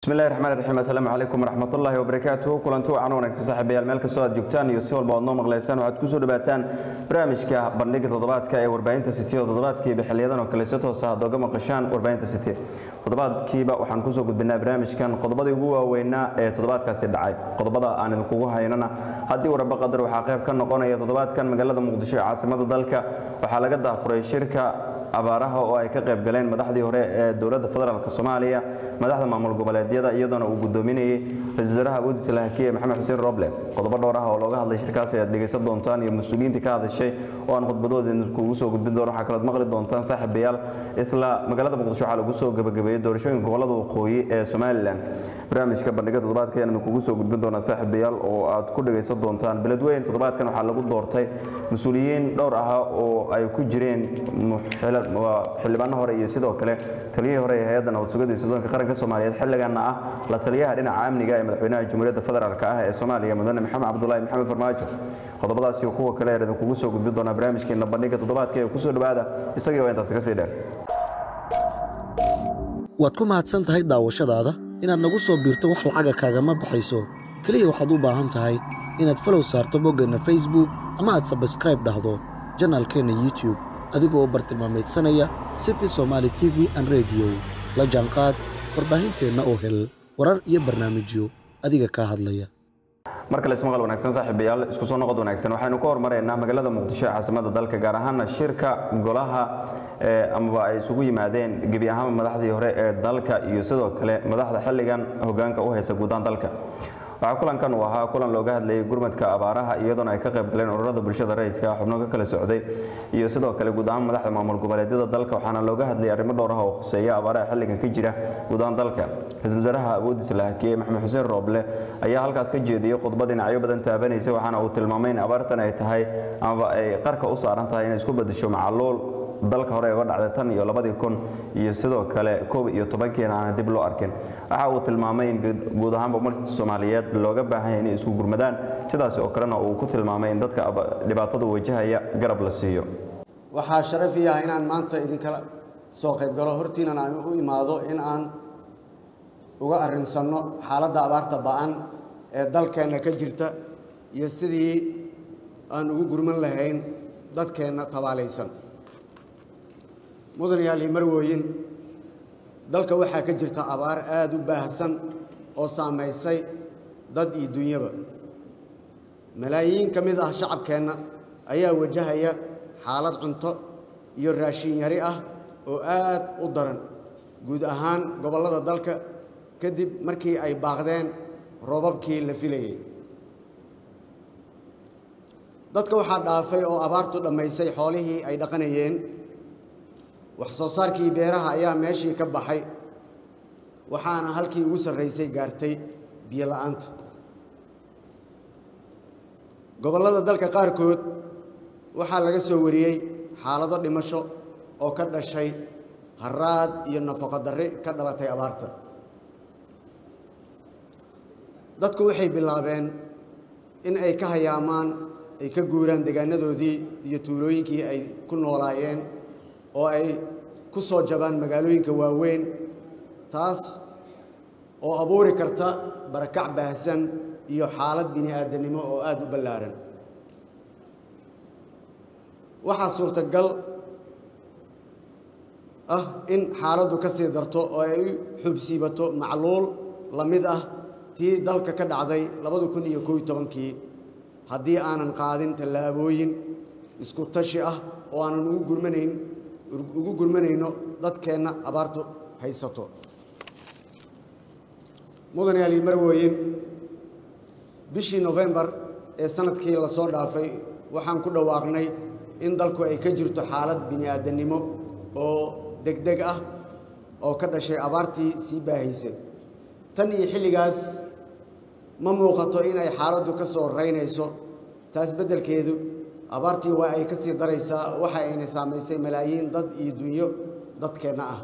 bismillahi raxmaan raxiim assalaamu calaykum waraxmatullaahi wabarakaatuhu kulanti wacan wanaagsan saaxiibayaal meel kastoo aad joogtaan iyo si walba oad noo maqlaysaan waxaad kusoo dhawaataan barnaamijka bandhiga toddobaadka ee warbaahinta city oo toddobaadkiiba xiliyadan oo kale si toos ah aad oga maqashaan warbaahinta city toddobaadkiiba waxaan kusoo gudbinaa barnaamijkan qodobadii ugu waaweynaa ee toddobaadkaasi dhacay qodobada aan idinkugu haynana haddii waraba qadar waxaa qayb ka noqonaya toddobaadkan magaalada muqdisho ee caasimada dalka waxaa laga daafuray shirka abaaraha oo ay ka qayb galeen madaxdii hore ee dowladda federaalk soomaaliya madaxda maamul goboleedyada iyadoona uu gudoominayay ra-isul wasaaraha awooddiisa lahakiye maxamed xuseen roble qodobo dhowr ah oo looga hadlay shirkaas ayaad dhegaysan doontaan iyo mas-uuliyiintii ka hadashay oo aan khudbadooda idinkugu soo gudbin doono waxaa kalood maqli doontaan saaxiibayaal isla magaalada muqdisho waxaa lagu soo gabagabeeyey doorashooyinka gobolada waqooyi ee somalilan barnaamijka bandhiga toddobaadka ayaan idinkugu soo gudbin doonaa saaxiibayaal oo aad ku dhegaysan doontaan beledweyn toddobaadkan waxaa lagu doortay mas-uuliyiin dhowr ah oo ay ku jireen xildhibaano hore iyo sidoo kale taliyihii hore ee hay-adda nabad sugada iyo soddoonka qaranka soomaaliyeed xilliganna ah la taliyaha dhinaca amniga ee madaxweynaha jamhuuriyadda federaalk ah ee soomaaliya mudane maxamed cabdulaahi maxamed farmaajo qodobadaas iyo kuwa kale ayaan idinkugu soo gudbin doonaa barnaamijkeena bandhiga toddobaadka ee kusoo dhawaada isagii waa intaasi kasii dheer waad ku mahadsan tahay daawashadaada inaad nagu soo biirto wax lacaga kaagama baxayso keliya waxaad u baahan tahay inaad falow saarto boggeenna facebook ama aad sabskraib dhahdo janaalkeenna youtube adigoo bartilmaamaydsanaya city somaali t v an rediyo la jaanqaad warbaahinteenna oo hel warar iyo barnaamijyo adiga kaa hadlaya mar kale ismaqal wanaagsan saaxiibayaal isku soo noqod wanaagsan waxaynu ka hormaraynaa magaalada muqdisho ee caasimada dalka gaar ahaana shirka golaha amaba ay isugu yimaadeen gebi ahaan madaxdii hore ee dalka iyo sidoo kale madaxda xilligan hogaanka u haysa guudaan dalka waxaa kulankan uu ahaa kulan looga hadlayay gurmadka abaaraha iyadoona ay ka qayb galeen ururada bulshada rayidka xubno ka kala socday iyo sidoo kale guud ahaan madaxda maamul goboleedyada dalka waxaana looga hadlayay arrimo dhowr ah oo khuseeya abaaraha xilligan ka jira guud ahaan dalka ra-iisul wasaaraha awooddiisa lahakiye maxamed xuseen rooble ayaa halkaas ka jeediyey khudbad dhinacyo badan taabanaysa waxaana uu tilmaamay in abaartan ay tahay amaba ay qarka u saaran tahay inay isku bedesho macaluul dalka hore uga dhacday tan iyo labadii kun iyo sidoo kale koob iyo tobankiina aana dib loo arkin waxa uu tilmaamay in guud ahaanba umarta soomaaliyeed looga baahan yahay inay isku gurmadaan sidaas oo kalena uu ku tilmaamay in dadka dhibaatada wajahaya garab la siiyo waxaa sharafi ah inaan maanta idinkala soo qayb galo hortiinan aan u imaado in aan uga arrinsanno xaaladda abaarta ba'an ee dalkeenna ka jirta iyo sidii aan ugu gurman lahayn dadkeenna tabaalaysan mudan yaali marwooyin dalka waxaa ka jirta abaar aada u baahsan oo saamaysay dad iyo dunyaba malaayiin ka mid ah shacabkeenna ayaa wajahaya xaalad cunto iyo raashin yari ah oo aad u daran guud ahaan gobollada dalka kadib markii ay baaqdeen roobabkii la filayey dadka waxaa dhaafay oo abaartu dhammaysay xoolihii ay dhaqanayeen wax soo saarkii beeraha ayaa meeshii ka baxay waxaana halkii ugu sarraysay gaartay biyo la'aanta gobollada dalka qaarkood waxaa laga soo wariyey xaalado dhimasho oo ka dhashay haraad iyo nafaqo darri ka dhalatay abaarta dadku waxay bilaabeen in ay ka hayaamaan ay ka guuraan deegaanadoodii iyo tuulooyinkii ay ku noolaayeen oo ay ku soo jabaan magaalooyinka waaweyn taas oo abuuri karta barakac baahsan iyo xaalad bini aadamnimo oo aada u ballaaran waxaa suurtagal ah in xaaladdu ka sii darto oo ay u xubsiibato macluul la mid ah tii dalka ka dhacday labada kun iyo koob iyo tobankii haddii aanan qaadin tallaabooyin isku tashi ah oo aanan ugu gurmanayn ugu gurmanayno dadkeenna abaartu haysato mudan yaali marwooyin bishii nofembar ee sanadkii la soo dhaafay waxaan ku dhawaaqnay in dalku ay ka jirto xaalad bini aadannimo oo degdeg ah oo ka dhashay abaartii sii baahaysay tan iyo xilligaas ma muuqato inay xaaladdu ka soo raynayso taas beddelkeedu abaartii waa ay ka sii daraysaa waxa ayna saamaysay malaayiin dad iyo dunyo dadkeenna ah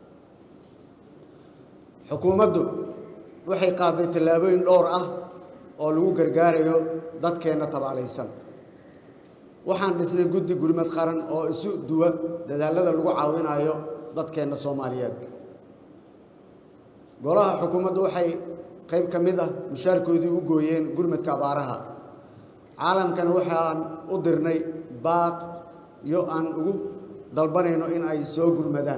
xukuumaddu waxay qaaday tallaabooyin dhowr ah oo lagu gargaarayo dadkeenna tabaalaysan waxaan dhisnay guddi gurmad qaran oo isu duwa dadaallada lagu caawinayo dadkeenna soomaaliyeed golaha xukuumaddu waxay qayb ka mid ah mushaarkoodii u gooyeen gurmadka abaaraha caalamkana waxaan u dirnay baaq iyo aan ugu dalbanayno in ay soo gurmadaan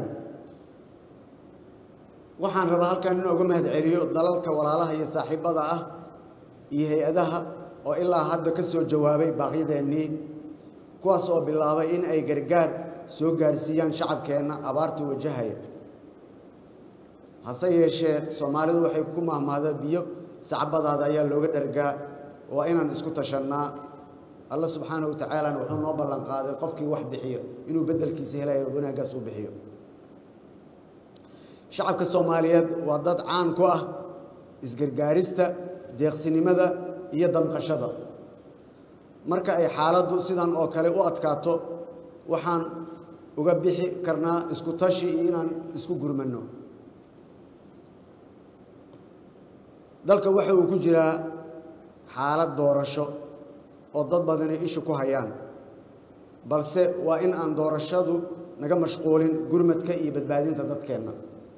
waxaan rabaa halkan in uga mahad celiyo dalalka walaalaha iyo saaxiibbada ah iyo hay-adaha oo ilaa hadda ka soo jawaabay baaqyadeennii kuwaas oo bilaabay in ay gargaar soo gaarsiiyaan shacabkeenna abaarta wajahaya hase yeeshee soomaalidu waxay ku mahmahda biyo sacbadaada ayaa looga dhargaa waa inaan isku tashannaa alla subxaanahu wa tacaalana wuxuu noo ballan qaaday qofkii wax bixiyo inuu beddelkiisa helayo wanaaggaas u bixiyo shacabka soomaaliyeed waa dad caan ku ah isgargaarista deeqsinimada iyo damqashada marka ay xaaladdu sidan oo kale u adkaato waxaan uga bixi karnaa isku tashi iyo inaan isku gurmanno dalka waxa uu ku jiraa xaalad doorasho oo dad badani ishu ku hayaan balse waa in aan doorashadu naga mashquulin gurmadka iyo badbaadinta dadkeenna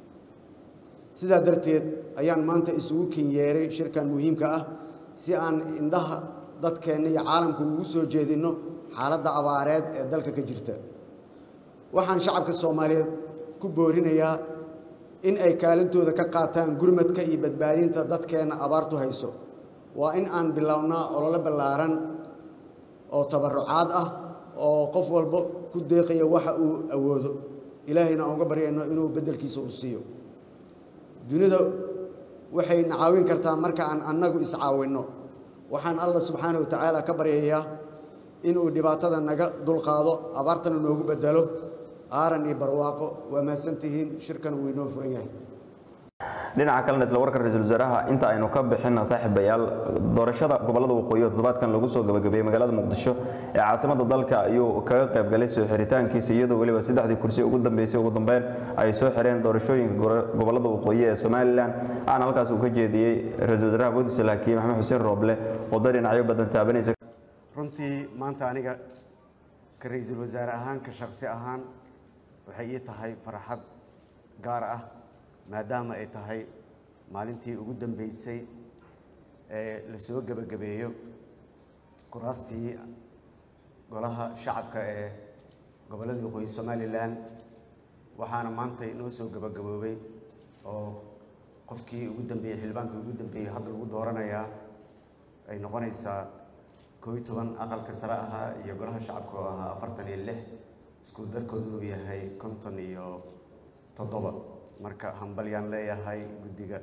sidaa darteed ayaan maanta isugu kinyeeray shirkan muhiimka ah si aan indhaha dadkeenna iyo caalamka ugu soo jeedinno xaaladda abaareed ee dalka ka jirta waxaan shacabka soomaaliyeed ku boorinayaa in ay kaalintooda ka qaataan gurmadka iyo badbaadinta dadkeenna abaartu hayso waa in aan bilownaa ololo ballaaran oo tabarrucaad ah oo qof walba ku deeqaya waxa uu awoodo ilaahayna aan uga baryayno inuu beddelkiisa u siiyo dunida waxay na caawin kartaa marka aan annagu iscaawinno waxaan allah subxaana wa tacaala ka baryayaa inuu dhibaatada naga dulqaado abaartana noogu beddelo aaran iyo barwaaqo waa mahadsantihiin shirkan wuu inoo furan yahay dhinaca kalena isla warka ra-iisul wasaaraha inta aynu ka bixina saaxiibayaal doorashada gobolada waqooyi oo toddobaadkan lagu soo gabagabeeyey magaalada muqdisho ee caasimada dalka ayuu kaga qayb galay soo xiritaankiisa iyadoo weliba saddexdii kursi ugu dambeysay ugu dambeyn ay soo xireen doorashooyinka gobolada waqooyi ee somalilan aana halkaas uu ka jeediyey ra-iisul wasaaraha puntland laakiin maxamed xuseen rooble oo dar dhinacyo badan taabanaysa runtii maanta aniga ka ra-iisul wasaare ahaan ka shaksi ahaan waxay ii tahay farxad gaar ah maadaama ay tahay maalintii ugu dambeysay ee la soo gebagabeeyo kuraastii golaha shacabka ee gobollada waqooyi somalilan waxaana maanta inoo soo gebagaboobay oo qofkii ugu dambeeyey xildhibaankii ugu dambeeyey hadda lagu dooranayaa ay noqonaysaa koo iyo toban aqalka sare ahaa iyo golaha shacabka oo ahaa afartan iyo lix isku darkoodu uu yahay konton iyo toddoba marka hambalyaan leeyahay guddiga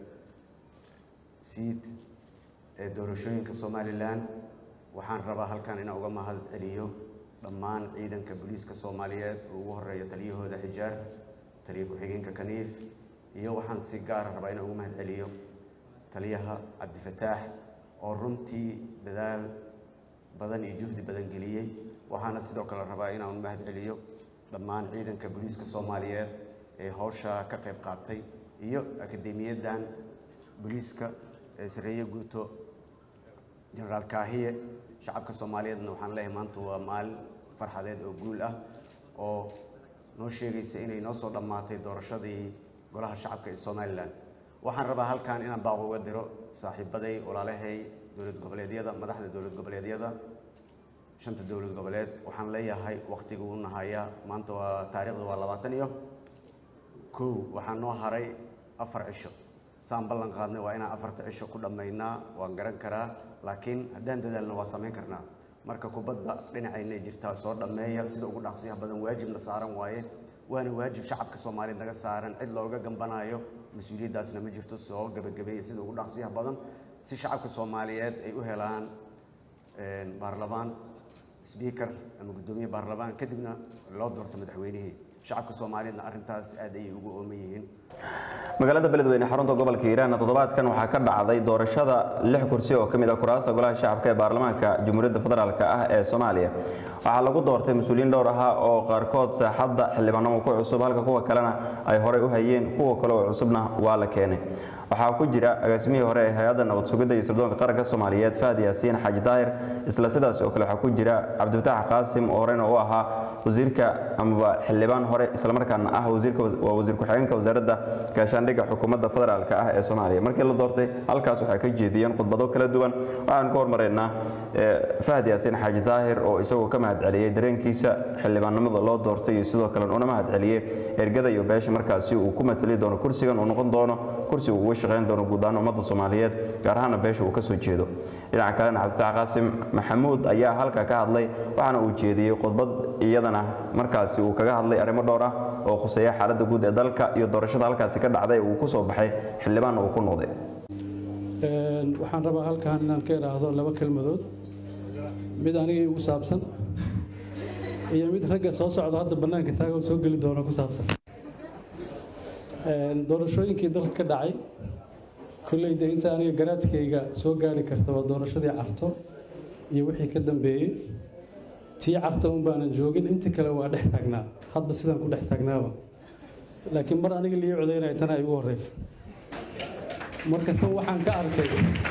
siid ee doorashooyinka somalilan waxaan rabaa halkan inaan uga mahad celiyo dhammaan ciidanka booliiska soomaaliyeed oo ugu horeeyo taliyahooda xijaar taliya ku-xigeenka kaniif iyo waxaan si gaara rabaa inaan uga mahad celiyo taliyaha cabdifataax oo runtii dadaal badan iyo juhdi badan geliyey waxaana sidoo kale rabaa inaan mahad celiyo dhammaan ciidanka booliiska soomaaliyeed ee howsha ka qayb qaatay iyo akademiyadan booliiska ee sareeye guuto jenaraal kaahiye shacabka soomaaliyeedna waxaan leeyahay maanta waa maalin farxadeed oo guul ah oo noo sheegaysa inay noo soo dhammaatay doorashadii golaha shacabka ee somalilan waxaan rabaa halkan inaan baaq uga diro saaxiibaday walaalahay dowlad goboleedyada madaxda dowlad goboleedyada shanta dowlad goboleed waxaan leeyahay waktiga uu nahayaa maanta waa taariikhda waa labaatan iyo kow waxaa noo haray afar cisho saan ballan qaadnay waa inaan afarta cisho ku dhammaynaa waan garan karaa laakiin haddaan dadaalna waa samayn karnaa marka kubadda dhinacayna jirtaa soo dhammeeya sida ugu dhaqsiyaha badan waajibna saaran waaye waana waajib shacabka soomaaliyeed naga saaran cid looga gambanaayo mas-uuliyaddaasna ma jirto soo gebagabeeya sida ugu dhaqsiyaha badan si shacabka soomaaliyeed ay u helaan baarlamaan sbiikar ama guddoomiye baarlamaan kadibna loo doorto madaxweynihii shacabka soomaaliyeedna arrintaas aad ayay ugu ooman yihiin magaalada beledweyne xarunta gobolka hiiraan toddobaadkan waxaa ka dhacday doorashada lix kursi oo ka mid ah kuraasta golaha shacabka ee baarlamaanka jamhuuriyadda federaalk ah ee soomaaliya waxaa lagu doortay mas-uuliyiin dhowr ahaa oo qaarkood saaxadda xildhibaanimo ku cusub halka kuwa kalena ay horey u hayeen kuwa kale oo cusubna waa la keenay waxaa ku jira agaasimihii hore ee hay-adda nabad sugidda iyo sirdoonka qaranka soomaaliyeed fahdi yaasiin xaaji daahir isla sidaas oo kale waxaa ku jira cabdifataax qaasim oo horeyna u ahaa wasiirka amaba xildhibaan hore islamarkaana ah wasiirka waa wasiir ku-xigeenka wasaaradda gaashaandhigga xukuumadda federaalk ah ee soomaaliya markii la doortay halkaas waxay ka jeediyeen khudbado kala duwan waxaan ku hormaraynaa fahad yaasiin xaaji daahir oo isagoo ka mahad celiyey dareenkiisa xildhibaannimada loo doortay iyo sidoo kale una mahad celiyey ergada iyo beesha markaasi uu ku matali doono kursigan uu noqon doono kursi uu uga shaqayn doono guud ahaan ummadda soomaaliyeed gaar ahaana beesha uu ka soo jeedo dhinaca kalena cabditax qaasim maxamuud ayaa halka ka hadlay waxaana uu jeediyey khudbad iyadana markaasi uu kaga hadlay arrimo dhowr ah oo khuseeya xaaladda guud ee dalka iyo doorashada halkaasi ka dhacday uu ku soo baxay xildhibaan uu ku noqday waxaan rabaa halkan inaan ka idhaahdo laba kelmadood mid aniga igu saabsan iyo mid ragga soo socdo hadda bannaanka taaga oo soo geli doono ku saabsan doorashooyinkii dalka ka dhacay kolleyda inta aniga garaadkayga soo gaari karta waa doorashadii carto iyo wixii ka dambeeyey tii carta un baanan joogin inta kale waa dhex taagnaa hadba sidaan ku dhex taagnaaba laakiin mar aniga lii codaynaya tana igu horreysa marka tan waxaan ka arkay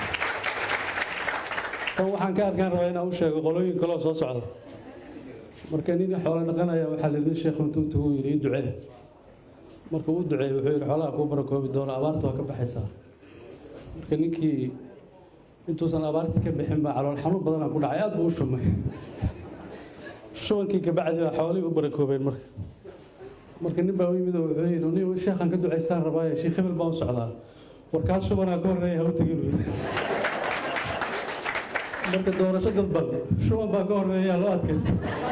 tan waxaan ka arkaan rabaa inaan u sheego qolooyin kaloo soo socda marka nin xoolo dhaqanaya waxaa la nin sheekhu intuu intuu yidhi ii ducee marka uu duceeyey wuxuu yidhi xoolaha kuu barakoobi doono abaartu waa ka baxaysaa marka ninkii intuusan abaartii ka bixin baa calool xanuun badanaa ku dhacay aad buu u shumay shubankii kabacdi baa xoolihii u barakoobeen marka marka nin baa u yimid oo wuxuu yidhi nin sheekhan ka ducaystaan rabaaye sheekh hebel baan u socdaa warkaas shubanaa ka horreeya ha u tegin marka doorasho dadban shuban baa ka horreeya loo adkaysta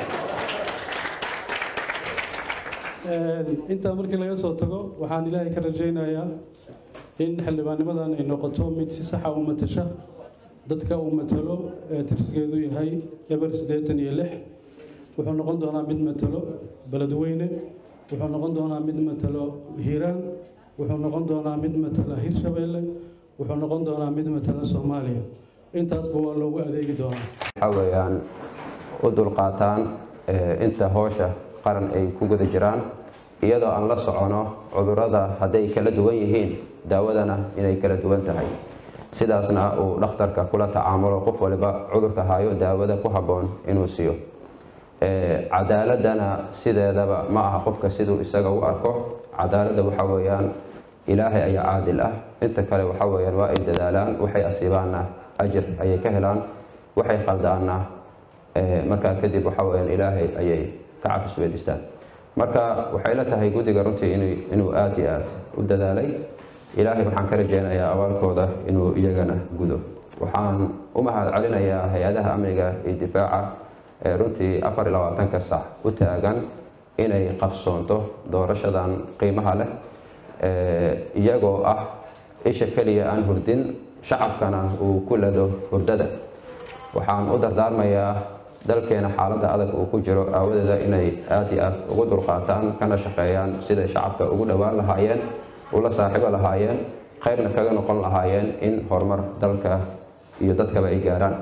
intaa markii laga soo tago waxaan ilaahay ka rajaynayaa in xildhibaannimadan ay noqoto mid si saxa u matasha dadka uu matalo ee tirsigeedu yahay eber siddeetan iyo lix wuxuu noqon doonaa mid matalo beledweyne wuxuu noqon doonaa mid matalo hiiraan wuxuu noqon doonaa mid matala hirshabeelle wuxuu noqon doonaa mid matala soomaaliya intaasba waa loogu adeegi doonaa waxaa weeyaan u dulqaataan inta hoosha qaran ay ku guda jiraan iyadoo aan la socono cudurrada hadday kala duwan yihiin daawadana inay kala duwan tahay sidaasna uu dhakhtarka kula tacaamulo qof waliba cudurka hayo daawada ku habboon inuu siiyo cadaaladana sideedaba ma aha qofka siduu isaga u arko cadaaladda waxaa weeyaan ilaahay ayaa caadil ah inta kale waxaa weeyaan waa ay dadaalaan waxay asiibaanna ajir ayay ka helaan waxay qaldaanna markaa kadib waxaa weeyaan ilaahay ayay ka cafisweydistaan marka waxay la tahay guddiga runtii inuu aada iyo aad u dadaalay ilaahay waxaan ka rajaynayaa abaalkooda inuu iyagana gudo waxaan u mahad celinayaa hay-adaha amniga iyo difaaca ee runtii afar iyo labaatanka sac u taagan inay qabsoonto doorashadan qiimaha leh iyagoo ah isha keliya aan hurdin shacabkana uu ku lado hurdada waxaan u dardaarmayaa dalkeena xaaladda adag uu ku jiro aawadeeda inay aad iyo aad ugu dulqaataan kana shaqeeyaan siday shacabka ugu dhowaan lahaayeen ula saaxiibo lahaayeen khayrna kaga noqon lahaayeen in horumar dalka iyo dadkaba ay gaaraan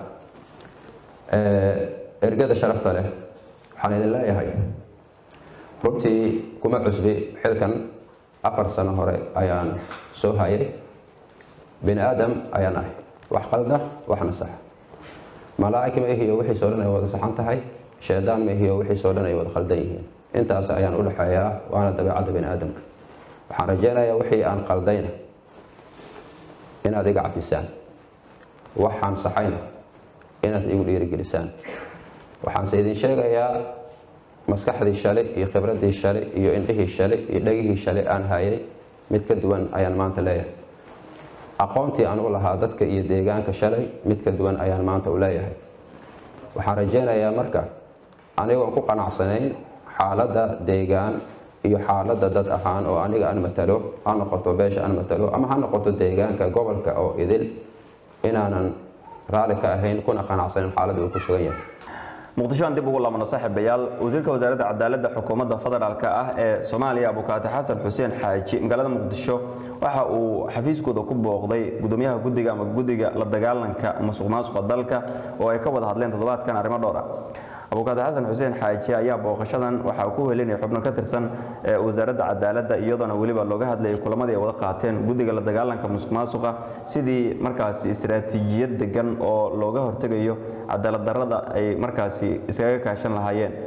ergada sharafta leh waxaan idin leeyahay runtii kuma cusbi xilkan afar sano hore ayaan soo hayay bini aadam ayaan ahay wax qalda waxna sax malaa'ig ma ihiyo wixiisoo dhan ay wada saxan tahay shaydaan ma ihiyo wixiisoo dhan ay wada qaldan yihiin intaas ayaan u dhexeeyaa waana dabeecadda bini aadamka waxaan rajaynayaa wixii aan qaldayna inaad iga cafisaan waxaan saxayna inaad igu dhiirigelisaan waxaanse idin sheegayaa maskaxdii shalay iyo khibraddii shalay iyo indhihii shalay iyo dhegihii shalay aan hayay mid ka duwan ayaan maanta leeyahay aqoontii aan u lahaa dadka iyo deegaanka shalay mid ka duwan ayaan maanta u leeyahay waxaan rajaynayaa marka anigoon ku qanacsanayn xaaladda deegaan iyo xaaladda dad ahaan oo aniga aan matalo ha noqoto beesha aan matalo ama ha noqoto deegaanka gobolka oo idil inaanan raalli ka ahayn kuna qanacsanin xaaladda uu ku sugan yahay muqdisho aan dib ugu laabano saaxiibayaal wasiirka wasaaradda cadaaladda xukuumadda federaalk ah ee soomaaliya abukaati xasan xuseen xaaji magaalada muqdisho waxa uu xafiiskooda ku booqday gudoomiyaha guddiga ama guddiga la dagaalanka musuq maasuqa dalka oo ay ka wada hadleen toddobaadkan arrimo dhowr ah abukaati xasan xuseen xaaji ayaa booqashadan waxa uu ku helinaya xubno ka tirsan wasaaradda cadaaladda iyadoona weliba looga hadlayay kulamadii ay wada qaateen guddiga la dagaalanka musuq maasuqa sidii markaasi istiraatiijiyad degan oo looga hortegayo cadaalad darrada ay markaasi iskaga kaashan lahaayeen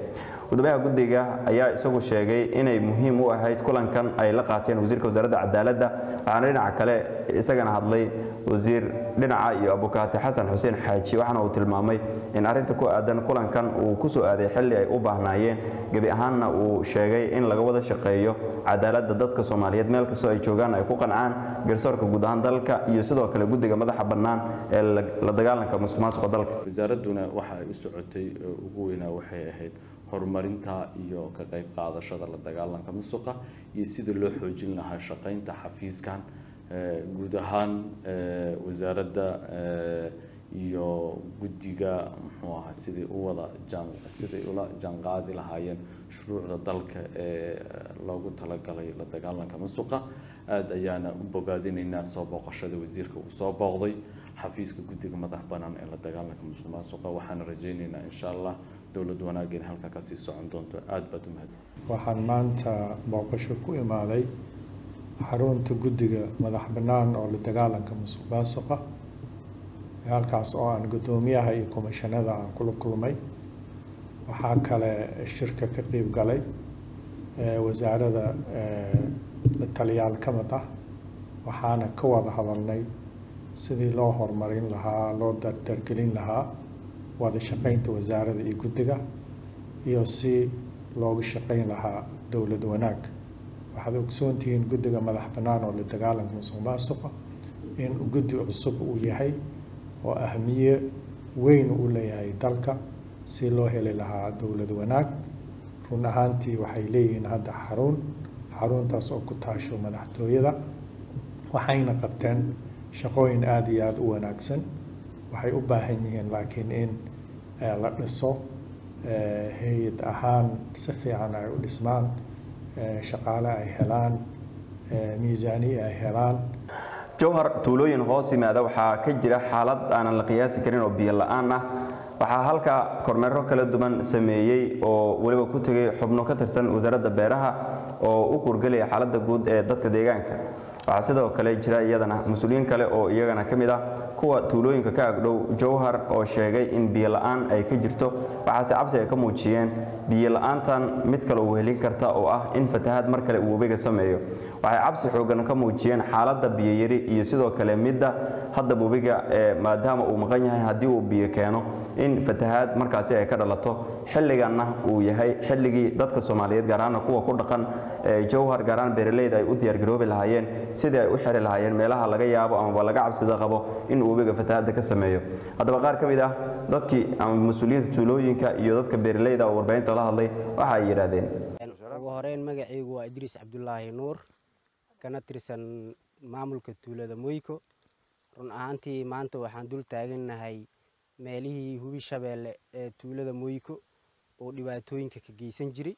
gudoomiyaha guddiga ayaa isagu sheegay inay muhiim u ahayd kulankan ay la qaateen wasiirka wasaaradda cadaaladda waxaana dhinaca kale isagana hadlay wasiir dhinaca iyo abukaati xasan xuseen xaaji waxaana uu tilmaamay in arrinta ku aadan kulankan uu ku soo aaday xilli ay u baahnaayeen gebi ahaanna uu sheegay in laga wada shaqeeyo cadaaladda dadka soomaaliyeed meel kastoo ay joogaan ay ku qancaan garsoorka guud ahaan dalka iyo sidoo kale guddiga madaxa bannaan ee la dagaalanka musuq maasuqa dalka wasaaradduna waxa ay u socotay ugu weynaa waxay ahayd horumarinta iyo ka qayb qaadashada la dagaalanka musuqa iyo sida loo xoojin lahaa shaqaynta xafiiskan guud ahaan wasaaradda iyo guddiga muxuu ahaa sidai u wada jaan siday ula jaanqaadi lahaayeen shuruucda dalka ee loogu talagalay la dagaalanka musuqa aada ayaana u bogaadinaynaa soo booqashada wasiirka uu soo booqday xafiiska guddiga madax bannaan ee la dagaalanka musuq maasuqa waxaana rajaynaynaa insha allah dowlad wanaageen halka kasii socon doonto aada baad u mahad waxaan maanta booqasho ku imaaday xarunta guddiga madax bannaan oo la dagaalanka musuq maasuqa halkaas oo aan guddoomiyaha iyo komishanada aan kula kulmay waxaa kale shirka ka qeyb galay wasaarada la taliyaal ka mid ah waxaana ka wada hadalnay sidii loo horumarin lahaa loo dardargelin lahaa wada shaqeynta wasaarada iyo guddiga iyo si looga shaqeyn lahaa dowlad wanaag waxaad ogsoontihiin guddiga madax bannaan oo la dagaalanka musuq maasuqa in guddi cusub uu yahay oo ahmiye weyn u leeyahay dalka si loo heli lahaa dowlad wanaag run ahaantii waxay leeyihiin hadda xarun xaruntaas oo ku taasho madaxtooyada waxayna qabteen shaqooyin aada iyo aada u wanaagsan waxay u baahan yihiin laakiin in la dhiso hay-ad ahaan si fiican ay u dhismaan shaqaale ay helaan miisaaniya ay helaan jowhar tuulooyin hoos yimaada waxaa ka jira xaalad aanan la qiyaasi karin oo biyo la-aan ah waxaa halka kormeero kala duwan sameeyey oo weliba ku tegay xubno ka tirsan wasaaradda beeraha oo u kurgelaya xaaladda guud ee dadka deegaanka waxaa sidoo kale jira iyadana mas-uuliyiin kale oo iyagana ka mid ah kuwa tuulooyinka ka agdhow jowhar oo sheegay in biyo la-aan ay ka jirto waxaase cabsi ay ka muujiyeen biyo la-aantan mid kale uu helin karta oo ah in fatahaad mar kale uu webiga sameeyo waxay cabsi xoogan ka muujiyeen xaaladda biyoyari iyo sidoo kale midda hadda webiga ee maadaama uu maqan yahay haddii uu biyo keeno in fatahaad markaasi ay ka dhalato xilliganna uu yahay xilligii dadka soomaaliyeed gaar ahaana kuwa ku dhaqan jowhar gaar ahaan beeraleyda ay u diyaargaroobi lahaayeen sidii ay u xiri lahaayeen meelaha laga yaabo amaba laga cabsida qabo in uu webiga fatahaadda ka sameeyo haddaba qaar ka mid ah dadkii ama mas-uuliyiinta tuulooyinka iyo dadka beeraleyda oo warbaahinta la hadlay waxa ay yidhaahdeen ugu horeyn magacaygu waa idriis cabdulaahi nuur kana tirsan maamulka tuulada moyko run ahaantii maanta waxaan dul taagannahay meelihii hubi shabeelle ee tuulada moyko oo dhibaatooyinka ka geysan jiray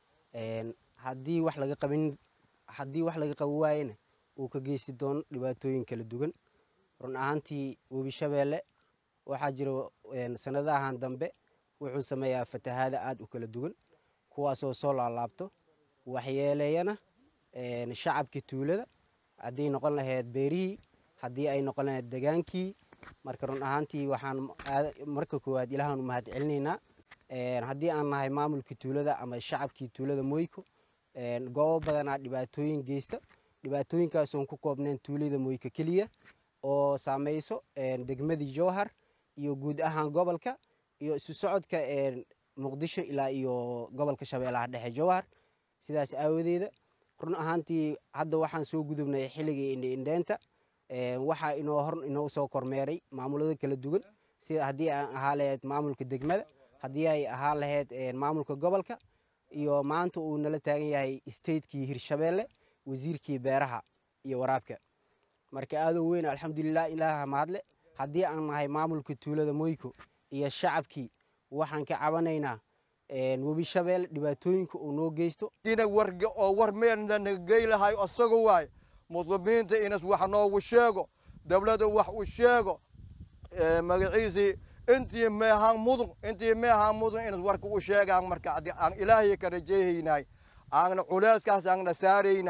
haddii wax laga qabin haddii wax laga qaban waayena uu ka geysi doono dhibaatooyin kala duwan run ahaantii webi shabeelle waxaa jira sanadahan dambe wuxuu sameeyaa fatahaada aada u kala duwan kuwaasoo soo laalaabto waxyeeleeyana shacabkii tuulada haddii noqon lahayd beerihii haddii ay noqon lahayd degaankii marka run ahaantii waxaan marka koowaad ilaahaan u mahad celinaynaa haddii aan nahay maamulkii tuulada ama shacabkii tuulada moyko goobo badanaa dhibaatooyin geysta dhibaatooyinkaasoon ku koobnayn tuulada moyko keliya oo saameyso degmadii jowhar iyo guud ahaan gobolka iyo isu socodka muqdisho ilaa iyo gobolka shabeellaha dhexe jowhar sidaas aawadeeda run ahaantii hadda waxaan soo gudubnay xilligii indhiindheenta waxaa inoo hor inoo soo kormeeray maamulada kala duwan sida haddii aan ahaa lahayd maamulka degmada haddii ay ahaa lahayd maamulka gobolka iyo maanta uu nala taagan yahay statekii hirshabeelle wasiirkii beeraha iyo waraabka marka aadoo weyn alxamdulilah ilaaha mahadle haddii aan nahay maamulka tuulada moyko iyo shacabkii waxaan ka cabanaynaa webi shabeelle dhibaatooyinka uu noo geysto ina warga oo war meelna naga geylahay isaga waaye muslimiinta inas wax noogu sheego dawladda wax u sheego magaciisii intii meehaan mudun intii meehaan mudun inas warka u sheegaan marka haddii aan ilaahay ka rajayhaynay aana culeyskaas aanna saaraynay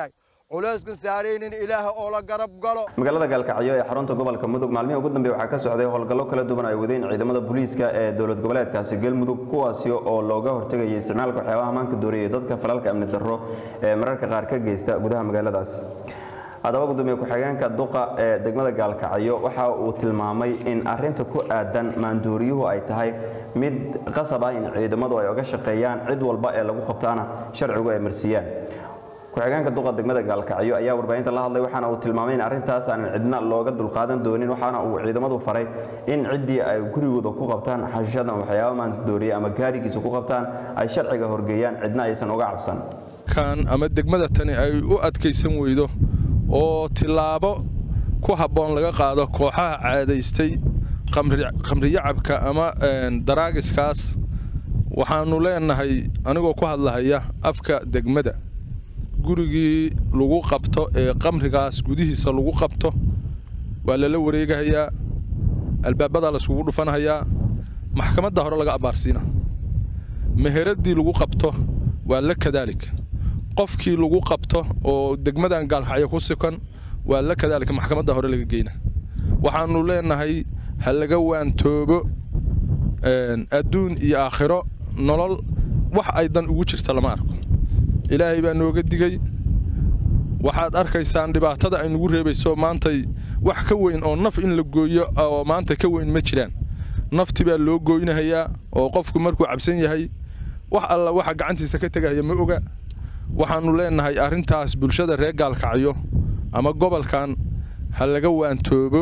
culayskan saaraynin ilaaha oo la garab galo magaalada gaalkacyo ee xarunta gobolka mudug maalmihii ugu dambeey waxaa ka socday howlgallo kala duwan ay wadeen ciidamada booliiska ee dowlad goboleedkaasi galmudug kuwaasi oo looga hortegayay isticmaalka waxyaabaha maanka dooriyay dadka falalka amni darro ee mararka qaar ka geysta gudaha magaaladaas haddaba gudoomiye ku-xigeenka duqa ee degmada gaalkacyo waxa uu tilmaamay in arinta ku aadan maandooriyuhu ay tahay mid qasab ah in ciidamadu ay oga shaqeeyaan cid walba ee lagu qabtaana sharcigu ay marsiiyaan ku-xigeenka duqa degmada gaalkacyo ayaa warbaahinta la hadlay waxaana uu tilmaamay in arrintaas aan cidna looga dulqaadan doonin waxaana uu ciidamadu faray in ciddii ay gurigooda ku qabtaan xashishadan waxyaaba maandooriye ama gaarigiisa ku qabtaan ay sharciga horgeeyaan cidna aysan uga cabsan kan ama degmada tani ay u adkaysan weydo oo tilaabo ku habboon laga qaado kooxaha caadaystay khamriyacabka ama daraagiskaas waxaannu leenahay anigoo ku hadlahaya afka degmada gurigii lagu qabto ee qamrigaas gudihiisa lagu qabto waa lala wareegahayaa albaabadaa layskugu dhufanhayaa maxkamadda hore laga abbaarsiina meheradii lagu qabto waa la kadaalika qofkii lagu qabto oo degmadan gaalkacyo ku sukan waa la kadaalika maxkamadda hore laga geyna waxaannu leenahay ha laga waantoobo adduun iyo aakhiro nolol wax ay dan ugu jirta lama arko ilaahay baa nooga digay waxaad arkaysaan dhibaatada ay nagu reebayso maantay wax ka weyn oo naf in la gooyo oo maanta ka weyn ma jiraan nafti baa loo gooynahayaa oo qofku markuu cabsan yahay wax alla waxa gacantiisa ka tegahaya ma oga waxaannu leenahay arrintaas bulshada reer gaalkacyo ama gobolkan ha laga waantoobo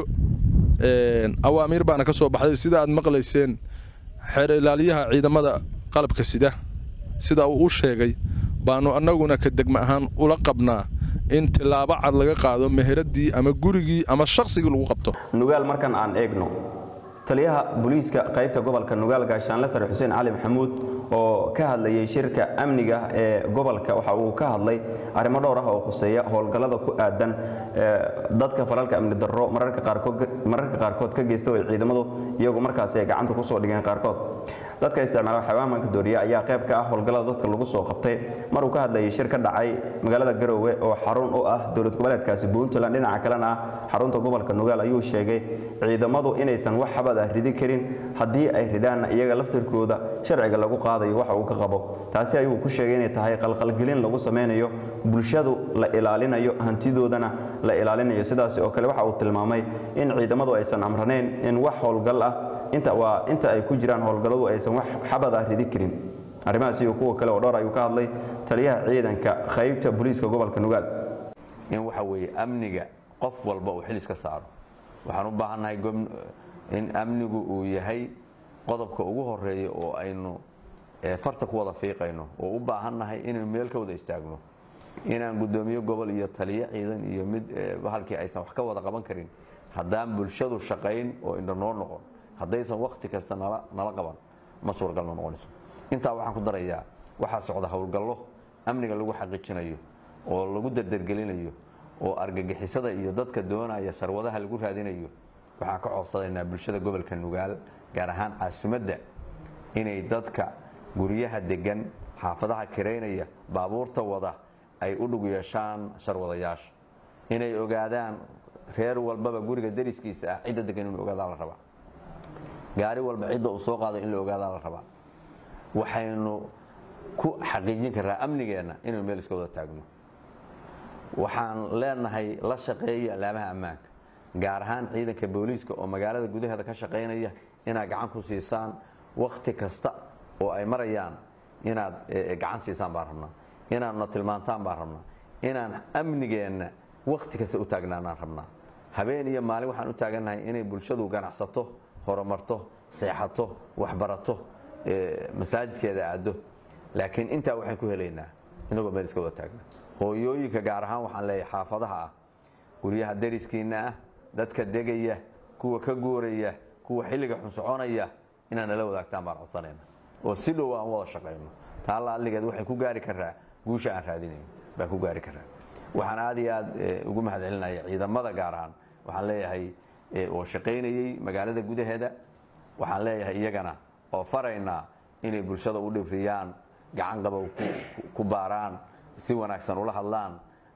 awaamiir baana ka soo baxday sida aad maqlayseen xeer ilaaliyaha ciidamada qalabka sida sida uu u sheegay baannu annaguna ka degma ahaan ula qabnaa in tilaabo cad laga qaado meheradii ama gurigii ama shaqsigii lagu qabto nugaal markan aan eegno taliyaha booliiska qaybta gobolka nugaal gaashaanle sare xuseen cali maxamuud oo ka hadlayay shirka amniga ee gobolka waxa uu ka hadlay arrimo dhowr ah oo khuseeya howlgallada ku aadan dadka falalka amni darro mararka qaarkood ka geysta oo ciidamadu iyagu markaasi ay gacanta kusoo dhigeen qaarkood dadka isticmaala xayawaanka dooriya ayaa qayb ka ah howlgallada dadka lagu soo qabtay maruu ka hadlayay shir ka dhacay magaalada garoowe oo xarun u ah dowlad goboleedkaasi puntland dhinaca kalena ah xarunta gobolka nugaal ayuu sheegay ciidamadu inaysan wax xabad ah ridi karin haddii ay ridaanna iyaga laftirkooda sharciga lagu qaadayo waxa uu ka qabo taasi ayuu ku sheegay inay tahay qalqalgelin lagu sameynayo bulshadu la ilaalinayo hantidoodana la ilaalinayo sidaasi oo kale waxa uu tilmaamay in ciidamadu aysan amraneyn in wax howlgal ah inta waa inta ay ku jiraan howlgalladu aysan wax xabad ah ridi karin arrimahaas iyo kuwa kale oo dhowr ayuu ka hadlay taliyaha ciidanka qaybta booliiska gobolka nugaal in waxa weeye amniga qof walba uu xilis ka saaro waxaan u baahannahay in amnigu uu yahay qodobka ugu horeeya oo aynu farta ku wada fiiqayno oo u baahannahay inaynu meel ka wada istaagno inaan guddoomiye gobol iyo taliyo ciidan iyo mid halkii aysan wax ka wada qaban karin haddaan bulshadu shaqayn oo indha noo noqon haddaysan wakhti kasta nala qaban ma suuragal ma noqonayso intaa waxaan ku darayaa waxaa socda howlgallo amniga lagu xaqiijinayo oo lagu dardargelinayo oo argagixisada iyo dadka doonaya sarwadaha lagu raadinayo waxaan ka codsadaynaa bulshada gobolka nugaal gaar ahaan caasimadda inay dadka guryaha degan xaafadaha kiraynaya baabuurta wada ay u dhug yeeshaan sharwadayaasha inay ogaadaan reer walbaba guriga dariskiisa ah cidda degan inuu ogaadaa la rabaa gaari walba cidda uu soo qaado in la ogaadaa la rabaa waxaynu ku xaqiijin karaa amnigeenna inaynu meel iska wada taagno waxaan leenahay la shaqeeya alaamaha ammaanka gaar ahaan ciidanka booliiska oo magaalada gudaheeda ka shaqaynaya inaad gacan ku siisaan wakhti kasta oo ay marayaan inaad gacan siisaan baan rabnaa inaadna tilmaantaan baan rabnaa inaan amnigeenna wakhti kasta u taagnaanaan rabnaa habeen iyo maalin waxaan u taagannahay inay bulshadu ganacsato horumarto seexato waxbarato masaajidkeeda aado laakiin intaa waxaan ku helaynaa inagoo meel iska wada taagna hooyooyinka gaar ahaan waxaan leeyahay xaafadaha ah guryaha dariskiinna ah dadka degaya kuwa ka guuraya kuwa xilliga xun soconaya inaad nala wadaagtaan baan codsanayna oo si dhow aan wada shaqayno taalla alligeed waxay ku gaari karaa guusha aan raadinayn baan ku gaari karaa waxaan aad iyo aad ugu mahadcelinaya ciidamada gaar ahaan waxaan leeyahay oo shaqaynayey magaalada gudaheeda waxaan leeyahay iyagana oo faraynaa inay bulshada u dhibriyaan gacan qabow ku baaraan si wanaagsan ula hadlaan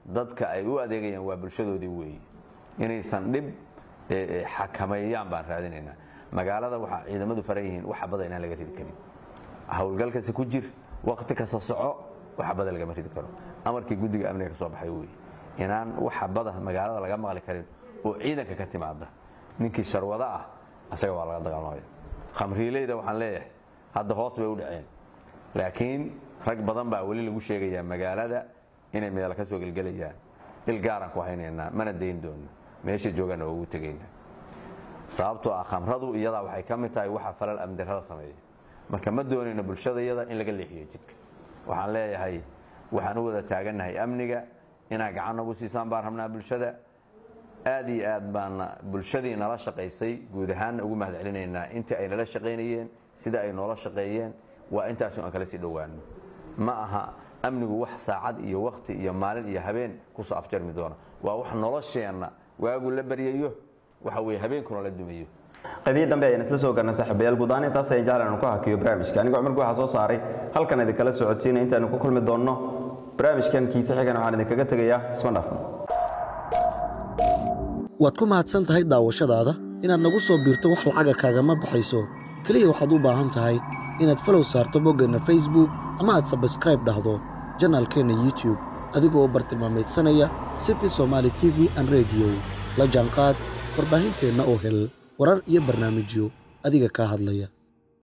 dadka ay u adeegayaan waa bulshadoodii weeye inaysan dhib xakameeyaan baan raadinaynaa magaalada waxaa ciidamadu faran yihiin wax xabada inaan laga ridi karin howlgalkasi ku jir waqti kasta soco wax xabada lagama ridi karo amarkii guddiga amniga ka soo baxay weeye inaan wax xabada magaalada laga maqli karin oo ciidanka ka timaada ninkii sharwado ah asaga waa laga dagaalamaya khamriileyda waxaan leeyahay hadda hoos bay u dhaceen laakiin rag badan baa weli lagu sheegayaa magaalada inay meel ka soo gelgelayaan il gaaraan ku haynaynaa mana dayn doono meesha joogaana waa ugu tegaynaa sababtoo ah khamradu iyadaa waxay ka mid tahay waxa falal amdarrada sameeya marka ma doonayno bulshada iyada in laga leexiyo jidka waxaan leeyahay waxaan u wada taagannahay amniga inaad gacan nagu siisaan baan rabnaa bulshada aad iyo aad baana bulshadii nala shaqaysay guud ahaanna ugu mahad celinaynaa intii ay nala shaqaynayeen sida ay noola shaqeeyeen waa intaasu aan kala sii dhowaano ma aha amnigu wax saacad iyo wakti iyo maalin iyo habeen kusoo afjarmi doona waa wax nolosheenna waagu la baryayo waxa weye habeenkuna la dumayo qaybihii dambe ayaan isla soo garnay saaxiibayaal guud ahaan intaas ayaan jeclan ku hakiyo barnaamijka anigo cumarku waxaa soo saaray halkan idinkala socodsiinaya intaanu ku kulmi doonno barnaamijkan kiise xigan waxaan idinkaga tegayaa isma dhaafno waad ku mahadsan tahay daawashadaada inaad nagu soo biirto wax lacaga kaagama baxayso keliya waxaad u baahan tahay inaad falow saarto boggeenna facebook ama aad sabskraib dhahdo janaalkeenna youtube adigoo bartilmaameedsanaya city somaali t v an rediyo la jaanqaad warbaahinteenna oo hel warar iyo barnaamijyo adiga kaa hadlaya